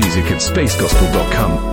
music at spacegospel.com.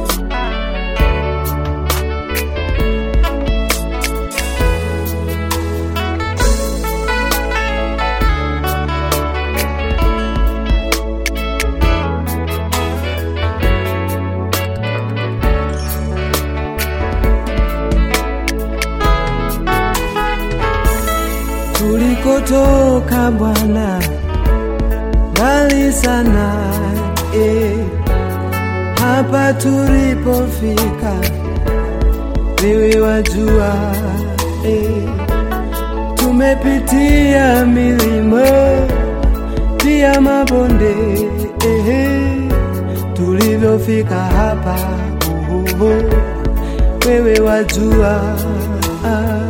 tulikotoka Bwana mbali sana eh. Hapa tulipofika wewe wajua eh. Tumepitia milima pia mabonde eh. Tulivyofika hapa oh, oh, oh. wewe wajua ah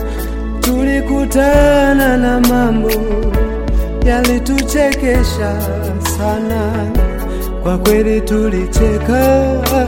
tulikutana na mambo yalituchekesha sana, kwa kweli tulicheka,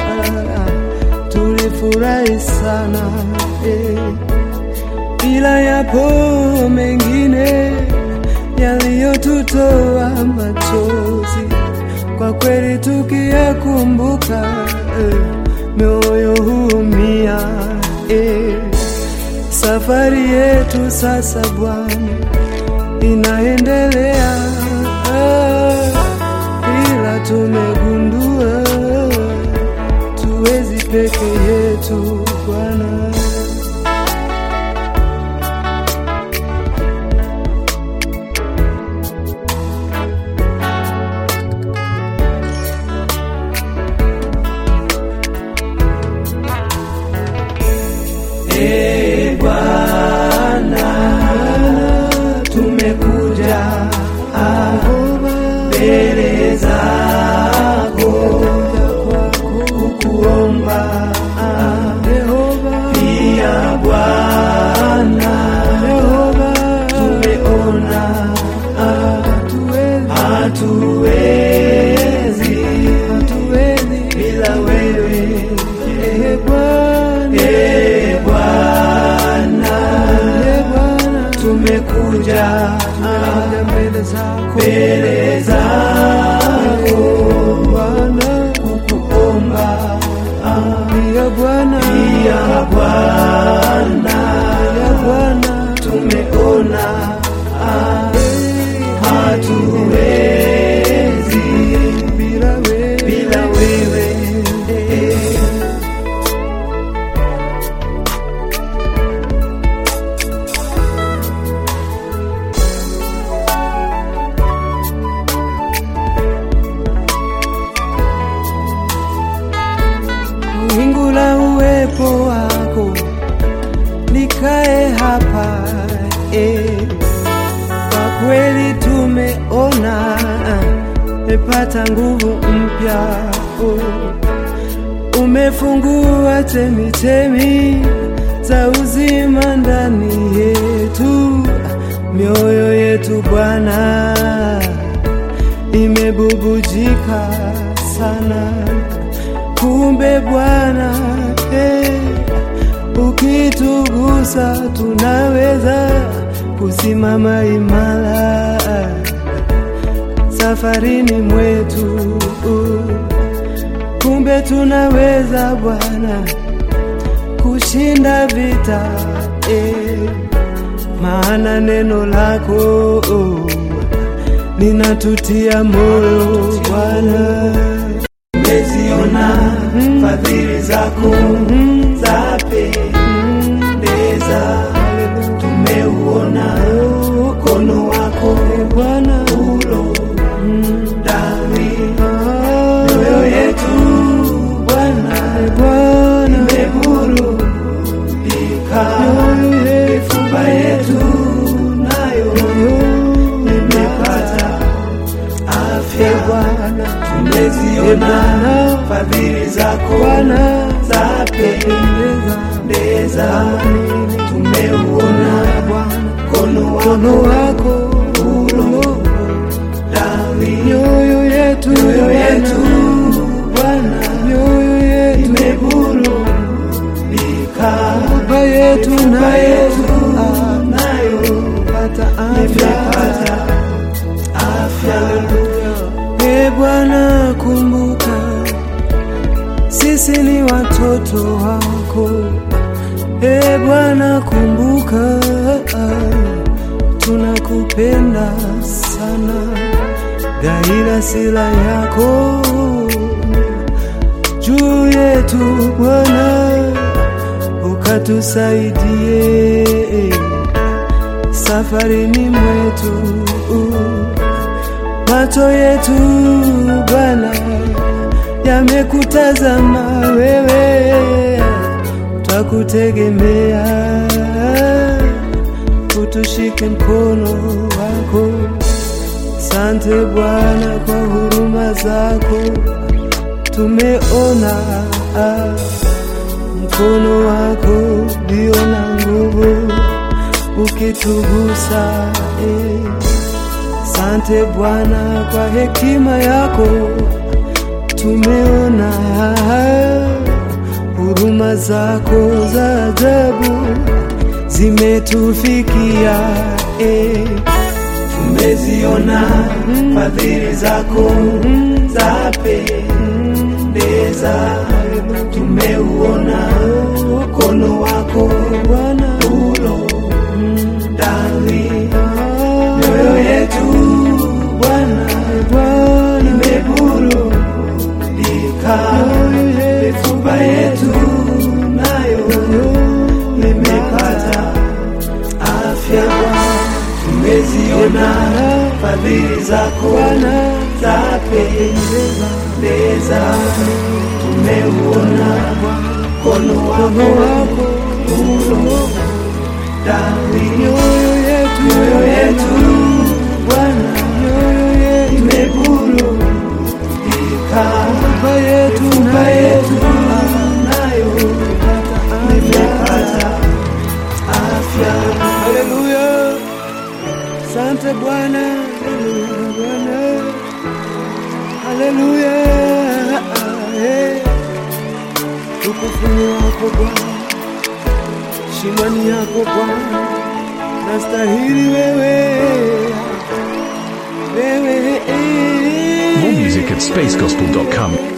tulifurahi sana eh. Ila yapo mengine yaliyotutoa machozi, kwa kweli tukiyakumbuka eh, mioyo huumia eh. Safari yetu sasa Bwana inaendelea, ah, ila tumegundua tuwezi peke yetu Bwana. Ee Bwana, tumekuja ah, mbele zako kukuomba ah, pia Bwana, tumeona ah, hatuwezi bila wewe Ee Bwana, Ee Bwana, tumekuja mbele zako Bwana kukuomba pia Bwana, pia Bwana, pia Bwana, tumeona ah, hatuwezi bila wewe, bila wewe eh. wingu la uwepo wako likae hapa eh. Kwa kweli tumeona mepata nguvu mpya oh. Umefungua chemichemi za uzima ndani yetu, mioyo yetu Bwana imebubujika sana kumbe Bwana eh, ukitugusa tunaweza kusimama imara safarini mwetu. Kumbe tunaweza Bwana kushinda vita eh, maana neno lako oh, linatutia moyo Bwana tumeziona fadhili zako za pendeza, tumeuona mkono wako Bwana ulo ndani mioyo yetu Bwana imeburudika, mifupa yetu nayo imepata afya Bwana, tumeziona fadhili zako Bwana za pendeza, tumeuona mkono wako ulo ndani mioyo yetu mioyo yetu Bwana, mioyo yetu imeburudika, mifupa yetu nayo pata afya afya. E Bwana, kumbuka sisi ni watoto wako. E Bwana, kumbuka tunakupenda sana, gaila sila yako juu yetu Bwana, ukatusaidie safarini mwetu. Macho yetu Bwana yamekutazama wewe, twakutegemea, utushike mkono wako. Sante Bwana kwa huruma zako, tumeona mkono wako ndio na nguvu ukitugusa eh. Sante Bwana kwa hekima yako, tumeona huruma zako za ajabu zimetufikia eh. tumeziona fadhili zako za pendeza, tumeuona mkono wako Bwana ulo ndani mioyo yetu Bwana Bwana imeburudika, mifupa yetu nayo imepata afya. Tumeziona fadhili zako za pendeza, tumeuona mkono wako ulo ndani mioyo yetu mioyo yetu Bwana mioyo yetu imeburudika, Baba yetu mifupa nayo yetu nayo imepata afya. Haleluya, sante Bwana, haleluya Bwana, haleluya, eh. Ukufuni wako Bwana, shimani yako Bwana, nastahili wewe, wewe eh. More music at spacegospel.com.